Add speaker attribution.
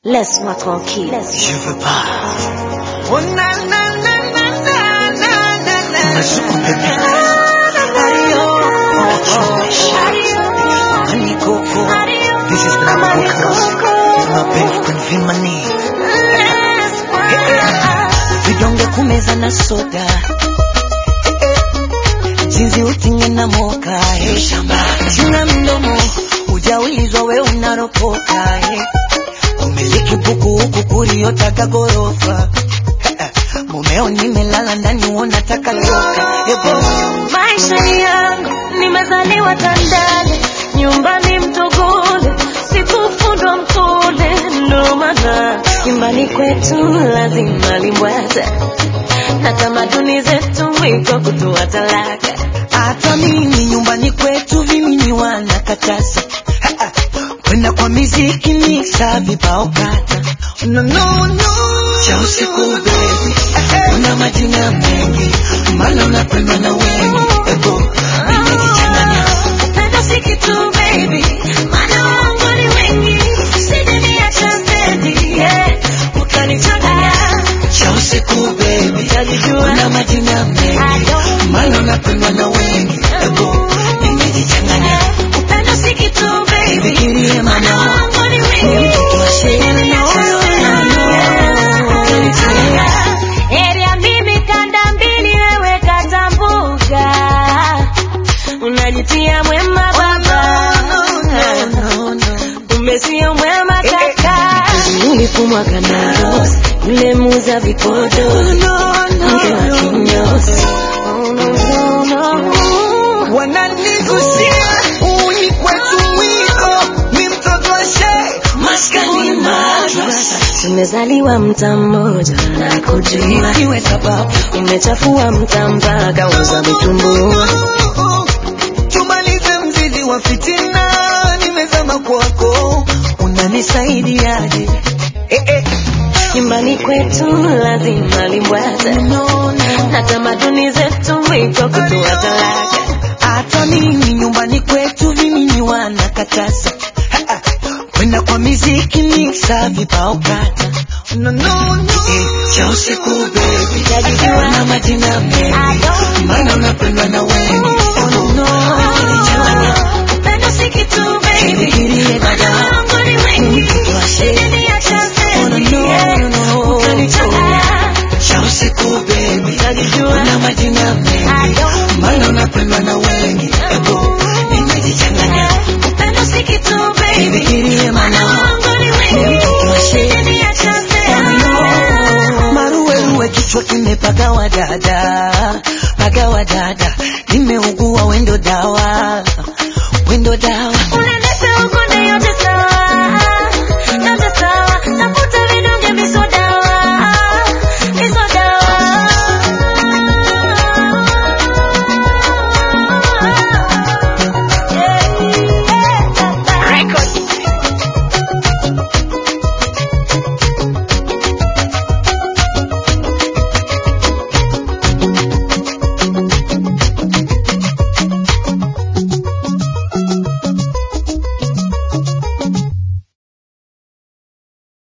Speaker 1: Laisse-moi tranquille.
Speaker 2: Je veux pas.
Speaker 3: Oh na na na na na na na na.
Speaker 2: Mazuku bébé.
Speaker 3: Ayo. Honey Coco. This is the Coco. My baby can feel my knee. Vidonge kumeza na soda. Jinsi utinge na moka. eh. Chunga mdomo. Hujaulizwa we unaropoka. eh. Umiliki buku huku kuriotaka gorofa. Mumeo nimelala ndani unataka toka. Ebo.
Speaker 1: Maisha yangu nimezaliwa Tandale, nyumbani Mtogole, sikufundwa Mkole, ndo maana nyumbani kwetu lazima limbwata na tamaduni zetu mwiko kutoa talaka.
Speaker 3: Hata mimi nyumbani kwetu vimini wanakataza Ha, ha. kwenda kwa miziki mixa vibao kata no, no, no. cha usiku bebi una majina mengi mana unapendwa na wengi ebo nimejichanganya
Speaker 1: Upendo si kitu baby, maana wangu ni wengi, usije niacha stendi, yeah, utanichanganya.
Speaker 3: cha usiku bebi
Speaker 1: Utajijua.
Speaker 3: una majina
Speaker 1: I
Speaker 3: mengi
Speaker 1: don't
Speaker 3: mana unapendwa na wengi ebo nimejichanganya
Speaker 1: Upendo si kitu baby,
Speaker 3: Nifikirie
Speaker 1: maana
Speaker 3: mama
Speaker 1: wangu ni wengi,
Speaker 3: mtoto wa
Speaker 1: usije
Speaker 3: shehe
Speaker 1: niacha stendi, Heri ya mimi kanda mbili, wewe kata mbuga, unajitia mwema baba, kumbe sio mwema kaka. Ulifumwa kandaros, yule muuza vipodo, mke wa kinyozi. Oh, no, no, no.
Speaker 3: wananigusia uni kwetu wiko ni mtoto wa shehe maskani madrasa
Speaker 1: Tumezaliwa mta mmoja na kujua,
Speaker 3: iwe sababu
Speaker 1: umechafua mta mpaka uza vitumbua.
Speaker 3: tumalize mzizi wa fitina nimezama kwako unanisaidiaje eh, eh.
Speaker 1: Nyumbani kwetu lazima limbwata
Speaker 3: no, no.
Speaker 1: na tamaduni zetu mwiko kutoa talaka.
Speaker 3: hata mimi nyumbani kwetu vimini wanakataza Ha, ha. kwenda kwa miziki mixa vibao kata no, no, no. Eh, cha usiku bebi
Speaker 1: Utajijua.
Speaker 3: na majina mengi
Speaker 1: I don't
Speaker 3: maana unapendwa na wengi oh, no, no. Umenichanganya.
Speaker 1: Upendo si kitu baby,
Speaker 3: Nifikirie
Speaker 1: maana
Speaker 3: dada.
Speaker 1: wangu ni wengi,
Speaker 3: Mtoto wa shehe.
Speaker 1: usije niacha
Speaker 3: Oh, no,
Speaker 1: stendi,
Speaker 3: no,
Speaker 1: yeah,
Speaker 3: no, no.
Speaker 1: utanichanganya.
Speaker 3: cha usiku bebi
Speaker 1: Utajijua.
Speaker 3: na majina
Speaker 1: I
Speaker 3: mengi
Speaker 1: don't
Speaker 3: maana unapendwa na wengi ebo nimejichanganya
Speaker 1: Upendo si kitu baby,
Speaker 3: Nifikirie
Speaker 1: maana
Speaker 3: mama.
Speaker 1: wangu ni wengi,
Speaker 3: Mtoto wa shehe.
Speaker 1: usije niacha stendi, yeah.
Speaker 3: maruweruwe kichwa kimepagawa dada pagawa dada nimeugua wendo dawa wendo dawa